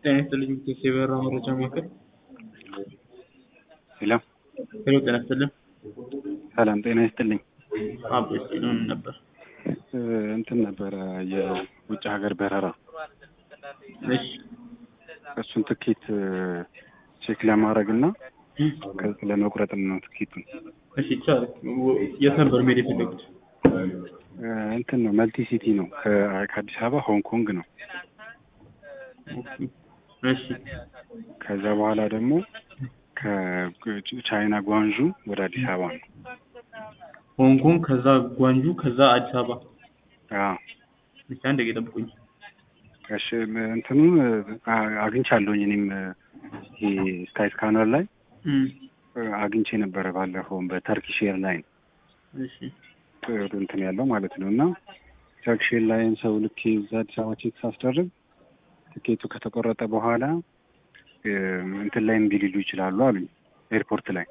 ጤና ይስጥልኝ የበራ መረጃ ማዕከል ሄሎ ሄሎ ጤና ይስጥልኝ ሰላም ጤና ይስጥልኝ። አቦ ይስጥልኝ ነበር እ እንትን ነበረ የውጭ ሀገር በረራ እሺ እሱን ትኬት እ ቼክ ለማድረግ እና ከ- ለመቁረጥ ነው ትኬቱን። እሺ ይቻላል ወ- የት ነበር መሄድ የፈለጉት እ እንትን ነው መልቲ ሲቲ ነው ከ- ከአዲስ አበባ ሆንግ ኮንግ ነው። እሺ ከዛ በኋላ ደግሞ ከቻይና ጓንዡ ወደ አዲስ አበባ ነው። ሆንግ ኮንግ ከዛ ጓንጁ ከዛ አዲስ አበባ አዎ እሺ አንድ ደቂቃ ጠብቁኝ እሺ ም- እንትኑን አ- አግኝቻለሁኝ እኔም እ ይሄ ስካይ ስካነር ላይ እም፣ እ አግኝቼ ነበረ ባለፈውም በተርኪሽ ኤርላይን እሺ ጥሩ እንትን ያለው ማለት ነው እና ተርኪሽ ኤርላይን ሰው ልኬ እዛ አዲስ አበባ ቼክ ሳስደርግ ትኬቱ ከተቆረጠ በኋላ እ እንትን ላይ እምቢ ሊሉ ይችላሉ አሉኝ ኤርፖርት ላይ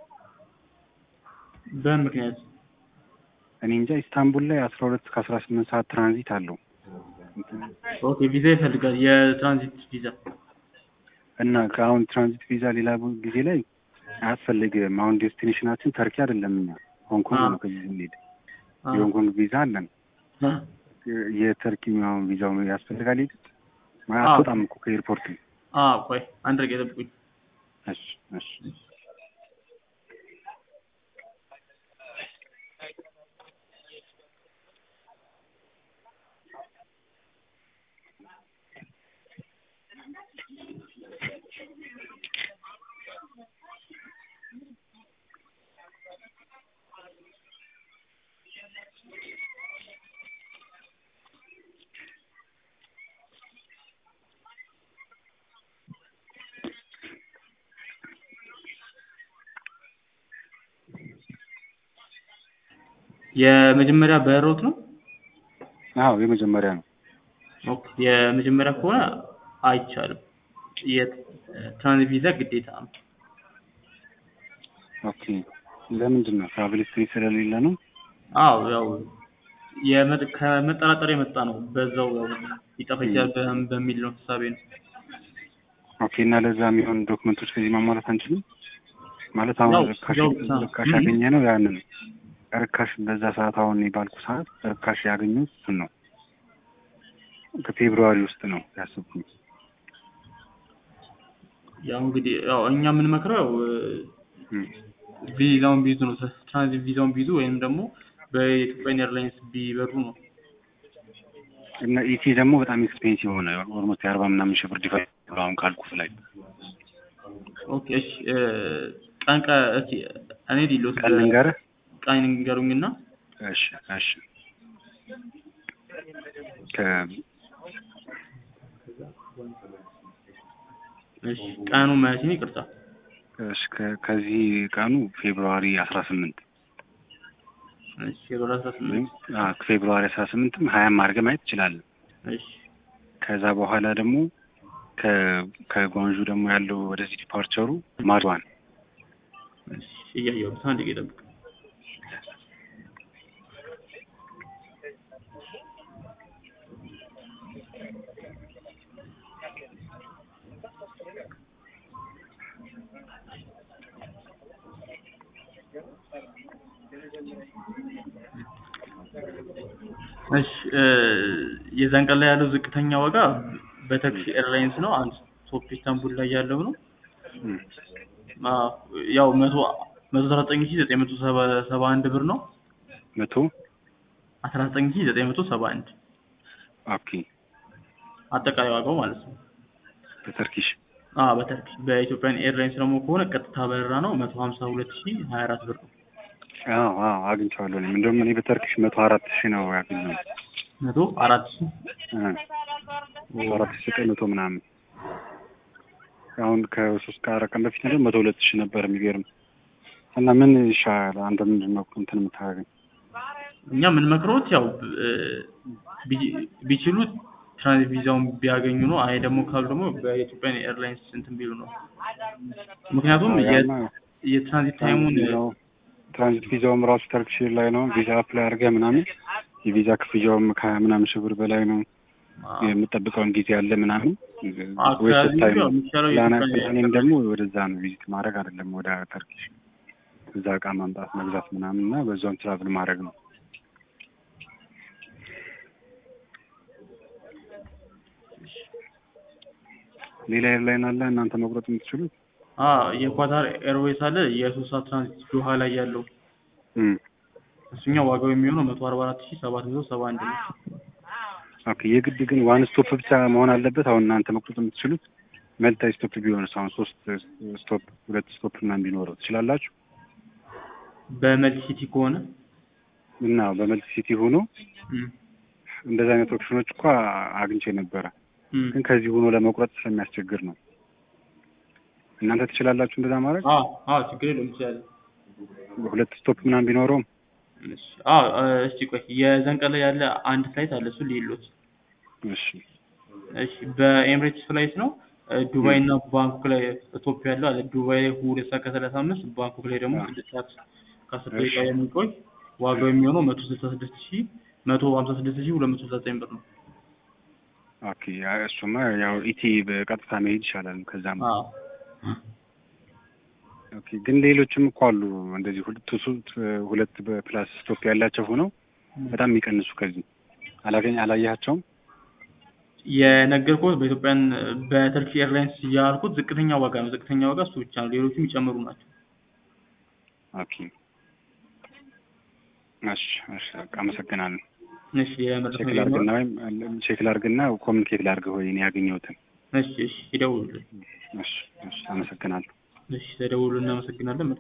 በምን ምክንያት እኔ እንጃ ኢስታንቡል ላይ አስራ ሁለት እስከ አስራ ስምንት ሰዓት ትራንዚት አለው እንትን ኦኬ ቪዛ ይፈልጋል የትራንዚት ቪዛ እና ከአሁን ትራንዚት ቪዛ ሌላ ቡ- ጊዜ ላይ አያስፈልግም። አሁን ዴስቲኔሽናችን ተርኪ አይደለም፣ እኛ ሆንግ ኮንግ አዎ። ነው። ከዚህ ስንሄድ አ- የሆንግ ኮንግ ቪዛ አለን። አ- የ- የተርኪ አሁን ቪዛው ያስፈልጋል። ሄድ አዎ። አትወጣም እኮ ከኤርፖርት። አ ቆይ አንድ ደቂቃ ጠብቁኝ እሺ እሺ የመጀመሪያ በሮት ነው አዎ የመጀመሪያ ነው። ኦኬ የመጀመሪያ ከሆነ አይቻልም የትራንዚት ቪዛ ግዴታ ነው ኦኬ ለምንድን ነው ትራቭል ሂስትሪ ስለሌለ ነው? አዎ ያው የመ- ከመጠራጠር የመጣ ነው በዛው ያው ሊጠፋ ይችላል በ- በሚል ነው ሀሳቤ ነው ኦኬ እና ለዛ የሚሆን ዶክመንቶች ከዚህ ማሟላት አንችልም ማለት አሁን ያው ርካሽ ያው ብቻ ነው። ርካሽ ም- ያገኘ ነው ያንን ርካሽ በዛ ሰዓት አሁን እኔ ባልኩ ሰዓት ርካሽ ያገኘሁት እሱን ነው። ከፌብሩዋሪ ውስጥ ነው ያሰብኩኝ። ያው እንግዲህ ያው እኛ የምንመክረው ያው እም። ቪዛውን ቢይዙ ነው ትራንዚት ቪዛውን ቢይዙ ወይም ደግሞ በኢትዮጵያን ኤርላይንስ ቢበሩ ነው እና ኢቲ ደግሞ በጣም ኤክስፔንሲቭ ሆነ። ኦልሞስት የአርባ ምናምን ሺህ ብር ዲፈረንስ ነው አሁን ካልኩ ላይ ኦኬ እሺ እ፣ ቀን ቀ እስኪ እኔ ዲሎት ቀን ልንገርህ። ቀን ንገሩኝና እሺ እሺ ከ እሺ ቀኑ ማለቴን ይቅርታ እሺ ከ- ከዚህ ቀኑ ፌብሩዋሪ አስራ ስምንት እሺ ፌብሩዋሪ አስራ ስምንት ፌብሩዋሪ አስራ ስምንትም ሀያም አድርገህ ማየት ትችላለህ። እሺ ከዛ በኋላ ደግሞ ከ- ከጓንዡ ደግሞ ያለው ወደዚህ ዲፓርቸሩ ማድዋን እሺ እያየሁት አንድ ደቂቃ ጠብቅ እሺ እ፣ የዛን ቀን ላይ ያለው ዝቅተኛ ዋጋ በተርኪሽ ኤርላይንስ ነው አንድ ቶፕ ኢስታንቡል ላይ ያለው ነው እም። አዎ፣ ያው መቶ መቶ አስራ ዘጠኝ ሺህ ዘጠኝ መቶ ሰባ ሰባ አንድ ብር ነው መቶ አስራ ዘጠኝ ሺህ ዘጠኝ መቶ ሰባ አንድ ኦኬ አጠቃላይ ዋጋው ማለት ነው። በተርኪሽ አዎ በተርኪሽ በኢትዮጵያን ኤርላይንስ ደግሞ ከሆነ ቀጥታ በረራ ነው መቶ ሀምሳ ሁለት ሺህ ሀያ አራት ብር ነው። አዎ አዎ አግኝቼዋለሁ። እኔም እንደውም እኔ በተርኪሽ መቶ አራት ሺህ ነው ያገኘሁት። መቶ አራት ሺህ እ መቶ አራት ሺህ ዘጠኝ መቶ ምናምን አሁን ከሶስት ከአራት ቀን በፊት ነበር መቶ ሁለት ሺህ ነበር። የሚገርም እና ምን ይሻላል? አንተ ምንድን ነው እንትን የምታደርገኝ? እኛ የምንመክረውት ያው እ፣ ቢ- ቢችሉ ትራንዚት ቪዛውን ቢያገኙ ነው። አይ ደግሞ ካሉ ደግሞ በኢትዮጵያን ኤርላይንስ እንትን ቢሉ ነው። ምክንያቱም የ- ያማ የትራንዚት ታይሙን ቪዛው- ትራንዚት ቪዛውም ራሱ ተርኪሽ ላይ ነው። ቪዛ አፕላይ አድርገህ ምናምን የቪዛ ክፍያውም ከሀያ ምናምን ሺህ ብር በላይ ነው። የምጠብቀውን ጊዜ አለ ምናምን ወይ አካባቢ ስታይ ያው ነው የሚሻለው ፕላን የኢትዮጵያ ፕላኔም ደግሞ ወደዛ ነው ቪዚት ማድረግ አይደለም ወደ ተርኪሽ እዛ እቃ ማምጣት መግዛት ምናምን እና በዛውን ትራቭል ማድረግ ነው። ሌላ ኤርላይን አለ እናንተ መቁረጥ የምትችሉት? አ የኳታር ኤርዌይስ አለ የሶስት ሰዓት ትራንዚት ዶሃ ላይ ያለው እም እሱኛው ዋጋው የሚሆነው መቶ አርባ አራት ሺህ ሰባት መቶ ሰባ አንድ ነው። ኦኬ የግድ ግን ዋን ስቶፕ ብቻ መሆን አለበት። አሁን እናንተ መቁረጥ የምትችሉት መልታይ ስቶፕ ቢሆንስ? አሁን ሶስት ስቶፕ ሁለት ስቶፕ ምናምን ቢኖረው ትችላላችሁ? በመልቲ ሲቲ ከሆነ እና በመልቲ ሲቲ ሆኖ እም፣ እንደዚህ አይነት ኦፕሽኖች እኮ አግኝቼ ነበረ፣ እም። ግን ከዚህ ሆኖ ለመቁረጥ ስለሚያስቸግር ነው። እናንተ ትችላላችሁ እንደዛ ማድረግ? አ አ ችግር የለውም ይችላል። ሁለት ስቶፕ ምናምን ቢኖረውም እሺ አ እስቲ ቆይ የዘንቀለ ያለ አንድ ፍላይት አለ እሱ ሊሎት እሺ እሺ በኤምሬትስ ፍላይት ነው እ ዱባይ እና ባንኮክ ላይ ኢትዮጵያ ያለው አለ ዱባይ ላይ ሁለት ሰዓት ከሰላሳ አምስት ባንኮክ ላይ ደግሞ አዎ። ስድስት ሰዓት ከአስር ደቂቃ የሚቆይ ዋጋው የሚሆነው መቶ ስልሳ ስድስት ሺህ መቶ ሀምሳ ስድስት ሺህ ሁለት መቶ ዘጠኝ ብር ነው። ኦኬ ያ- እሱማ ያው ኢቲ በቀጥታ መሄድ ይሻላል። ከዛም አዎ ኦኬ ግን ሌሎችም እኮ አሉ እንደዚህ ሁለት ሱ- ሁለት በፕላስ ስቶፕ ያላቸው ሆነው በጣም የሚቀንሱ ከዚህ አላገኝ አላያቸውም። የነገርኩት በኢትዮጵያን በተርኪ ኤርላይንስ ያልኩት ዝቅተኛ ዋጋ ነው። ዝቅተኛ ዋጋ እሱ ብቻ ነው። ሌሎቹም ይጨምሩ ናቸው። ኦኬ እሺ እሺ በቃ አመሰግናለሁ። እሺ የመረጥ ቼክ ላርግና ወይም ቼክ ላርግና ኮሚኒኬት ላርግ ወይ እኔ ያገኘሁትን። እሺ እሺ ይደውሉልን። እሺ እሺ አመሰግናለሁ። እሺ ተደውሉ። እናመሰግናለን።